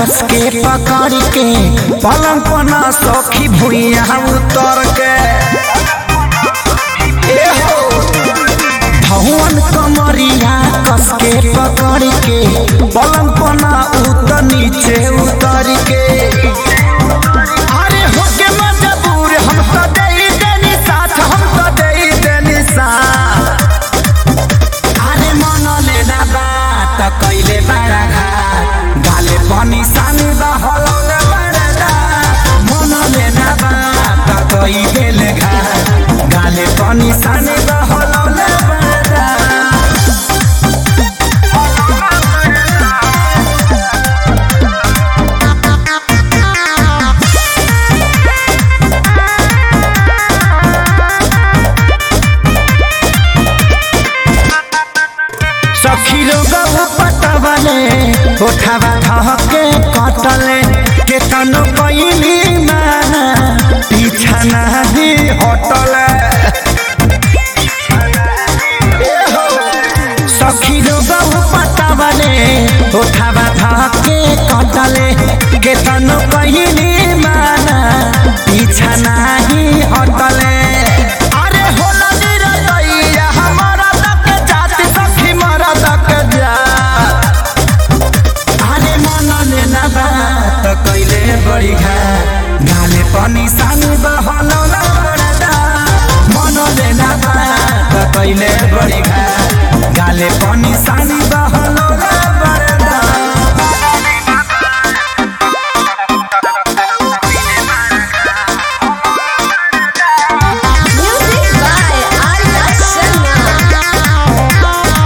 कस के पकड़ के पलंग पना सखी भुइया उतर के ए हो भवन कमरिया कस के पकड़ के पलंग पना उतर नीचे उतर के अरे होके मजबूर हम तो दे देनी साथ हम तो दे देनी साथ अरे मन लेना बात कैले बड़ा घाट गाले पनि सानी बहलौले बड़ा मन लेना बात कैले घाट गाले पनि सानी बहलौले बड़ा सखी लोग पटवले उठावा धके कटले के तनो कैली माना पीछा नाही हटले ए हो, सखी लोग पटवले उठावा धके कटले के तनो कैली माना पीछा नाही हटले अरे होला निरदैया हमारा तक जात सखी मरा तक जा अरे मन लेना बात कैले बड़ी घा गाले पनि सानो बहलौला बडा मन लेना बात कैले बड़ी घा गाले पनि सानी बहलौला बडा Music by Arya Sharma.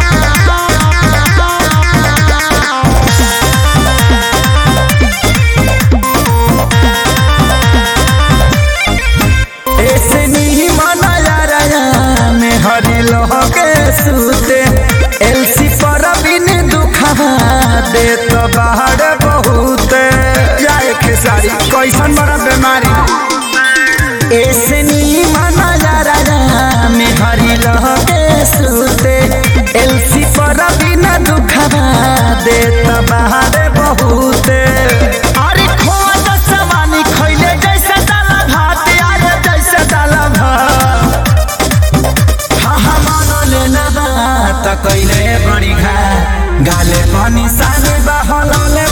ऐसे नहीं मनाया रया में हरी लोह के सूते एलसी पर बिन दुखवा दे तो बाहर बहुत जाए खेसारी कैसन बड़ा बीमारी ऐसे नहीं मनाया रया में हरी लोह के सूते एलसी पर बिन दुखवा दे तो बाहर बहुत अरे खोआ दस समानी खैले जैसे दाला भात आए जैसे दाला भात हा हा मानो लेना बात कैले बड़ी घा गाले पनि साने बहलौले